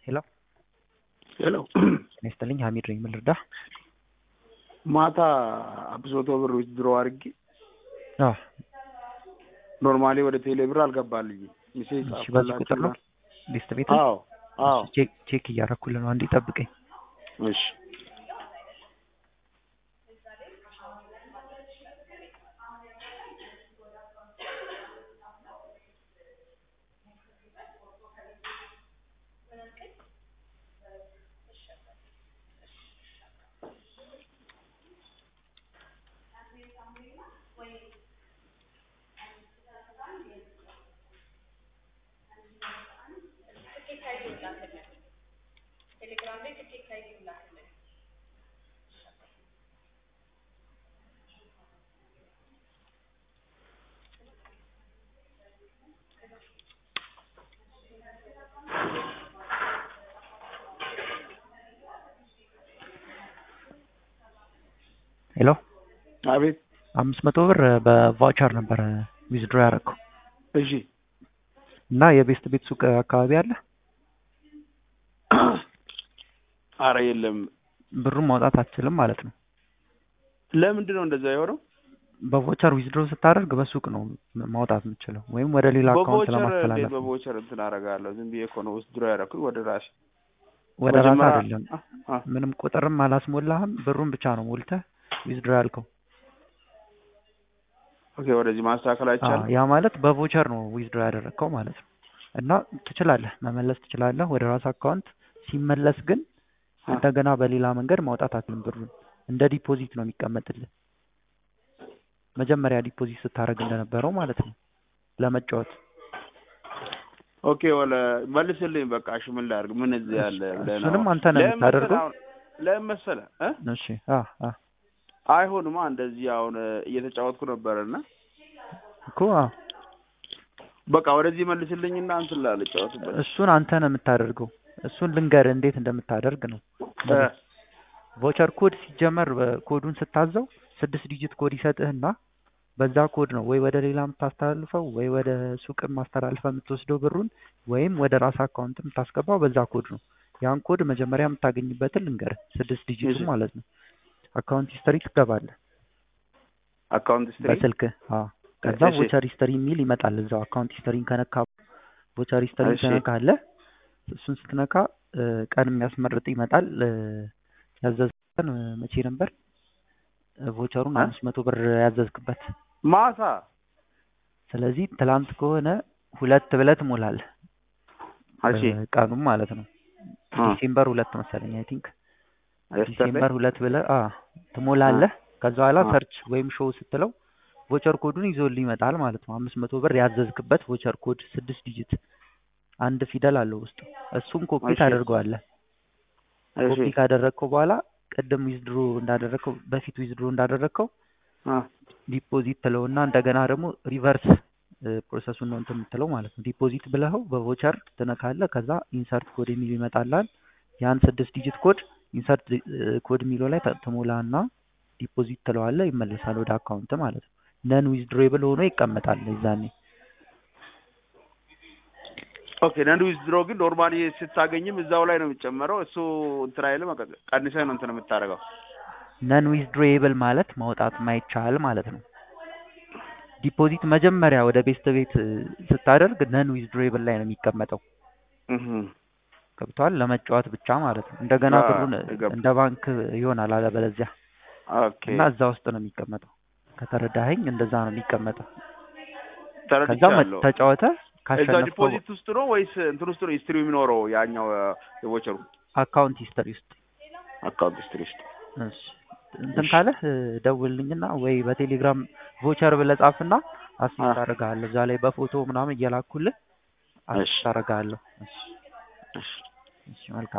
ሄሎ ሄሎ ጤና ይስጥልኝ ሀሚድ ነኝ ምን ልርዳህ ማታ አምስት መቶ ብር ዊዝድሮ አድርጌ አዎ ኖርማሊ ወደ ቴሌ ብር አልገባልኝም ሜሴጅ እሺ በዚህ ቁጥር ነው ሊስት ቤት አዎ አዎ ቼክ ቼክ እያደረኩልህ ነው አንዴ ጠብቀኝ እሺ ሄሎ አቤት አምስት መቶ ብር በቫውቸር ነበረ ዊዝድሮ ያደረገው እሺ እና የቤስት ቤት ሱቅ አካባቢ አለ አረ የለም ብሩን ማውጣት አትችልም ማለት ነው ለምንድን ነው እንደዛ የሆነው በቮቸር ዊዝድሮ ስታደርግ በሱቅ ነው ማውጣት የምችለው ወይም ወደ ሌላ አካውንት በቮቸር እንዴት ለማስተላለፍ ነው። በቮቸር እንትን አደርጋለሁ ዝም ብዬ እኮ ነው ዊዝድሮ ያደረኩኝ ወደ ራሴ ወደ ራስ መጀመሪያ- አይደለም አ- አ- ምንም ቁጥርም አላስሞላህም ብሩን ብቻ ነው ሞልተህ ዊዝድሮ ያልከው ኦኬ ወደዚህ ማስተካከል አዎ፣ አይቻልም ያ ማለት በቮቸር ነው ዊዝድሮ ያደረግከው ማለት ነው እና ትችላለህ መመለስ ትችላለህ ወደ ራስ አካውንት ሲመለስ ግን አ- እንደገና በሌላ መንገድ ማውጣት አትልም ብሩን እንደ ዲፖዚት ነው የሚቀመጥልህ መጀመሪያ ዲፖዚት ስታደርግ እንደነበረው ማለት ነው ለመጫወት ኦኬ ወለ መልስልኝ በቃ እሺ ምን ላድርግ ምን እዚህ ያለ ብለህ ነው እሱንም አንተ ነህ ለምን የምታደርገው መሰለህ አሁን- ለምን መሰለህ እ እሺ አ አ አይሆንማ እንደዚህ አሁን እየተጫወትኩ ነበረና እኮ አዎ በቃ ወደዚህ መልስልኝና እንትን ላልጫወትበት እሱን አንተ ነህ የምታደርገው እሱን ልንገርህ እንዴት እንደምታደርግ ነው እ ቮቸር ኮድ ሲጀመር ኮዱን ስታዘው ስድስት ዲጂት ኮድ ይሰጥህና በዛ ኮድ ነው ወይ ወደ ሌላ የምታስተላልፈው ወይ ወደ ሱቅ ማስተላልፈው የምትወስደው ብሩን ወይም ወደ ራስ አካውንት የምታስገባው በዛ ኮድ ነው ያን ኮድ መጀመሪያ የምታገኝበትን ልንገርህ ስድስት ዲጂቱ እሺ። ማለት ነው አካውንት ሂስተሪ ትገባለህ አካውንት ስትሪ በስልክ አዎ ከዛ እሺ። ቮቸር ሂስተሪ የሚል ይመጣል እዛው አካውንት ሂስተሪን ከነካ ቮቸር ሂስተሪ እሺ። ትነካለህ እሱን ስትነካ እ፣ ቀን የሚያስመርጥ ይመጣል እ፣ ያዘዝከን እ፣ መቼ ነበር እ፣ ቮቸሩን እ? አምስት መቶ ብር ያዘዝክበት ማታ ስለዚህ ትላንት ከሆነ ሁለት ብለህ ትሞላለህ እሺ እ፣ ቀኑም ማለት ነው አ ዲሴምበር ሁለት መሰለኝ አይ ቲንክ የስተርዴይ ዲሴምበር ሁለት ብለህ አ ትሞላለህ ከዛ በኋላ አ። ሰርች ወይም ሾው ስትለው ቮቸር ኮዱን ይዞልህ ይመጣል ማለት ነው አምስት መቶ ብር ያዘዝክበት ቮቸር ኮድ ስድስት ዲጂት አንድ ፊደል አለው ውስጡ እሱን ኮፒ እሺ። ታደርገዋለህ እሺ ኮፒ ካደረግከው በኋላ ቅድም ዊዝድሮ እንዳደረግከው በፊት ዊዝድሮ እንዳደረግከው አ ዲፖዚት ትለውና እንደገና ደግሞ ሪቨርስ ፕሮሰሱን ነው እንትን የምትለው ማለት ነው ዲፖዚት ብለኸው በቮቸር ትነካለህ ከዛ ኢንሰርት ኮድ የሚል ይመጣላል ያን ስድስት ዲጂት ኮድ ኢንሰርት ኮድ የሚለው ላይ ተ- ትሞላና ዲፖዚት ትለዋለህ ይመለሳል ወደ አካውንት ማለት ነው ነን ዊዝድሮብል ሆኖ ይቀመጣል የዛኔ ኦኬ ነን ዊዝድሮ ግን ኖርማሊ ስታገኝም እዛው ላይ ነው የሚጨመረው እሱ እንትን አይልም በቃ ቀንሰህ ነው እንትን የምታደርገው ነን ዊዝድሮብል ማለት ማውጣት ማይቻል ማለት ነው ዲፖዚት መጀመሪያ ወደ ቤስት ቤት እ፣ ስታደርግ ነን ዊዝድሮብል ላይ ነው የሚቀመጠው እህ ገብቷል ለመጫወት ብቻ ማለት ነው እንደገና አዎ፣ ብሩን የገባ- እንደ ባንክ ይሆናል አለበለዚያ ኦኬ እና እዛ ውስጥ ነው የሚቀመጠው ከተረዳኸኝ እንደዛ ነው የሚቀመጠው ከዛ መ- ተረድቻለሁ ተጫወተ እዛ ካሸነፍከው ዲፖዚት ውስጥ ነው ወይስ እንትን ውስጥ ነው ሂስትሪ የሚኖረው ያኛው የቮቸሩ አካውንት ሂስተሪ ውስጥ አካውንት ሂስትሪ ውስጥ እሺ እንትን ካለህ እ፣ ደውልልኝና ወይ በቴሌግራም ቮቸር ብለህ ጻፍና አሲስት አ። አደርግሃለሁ እዛ ላይ በፎቶ ምናምን እየላኩልህ እሺ አሲስት አደርግሃለሁ እሺ እሺ እሺ መልካም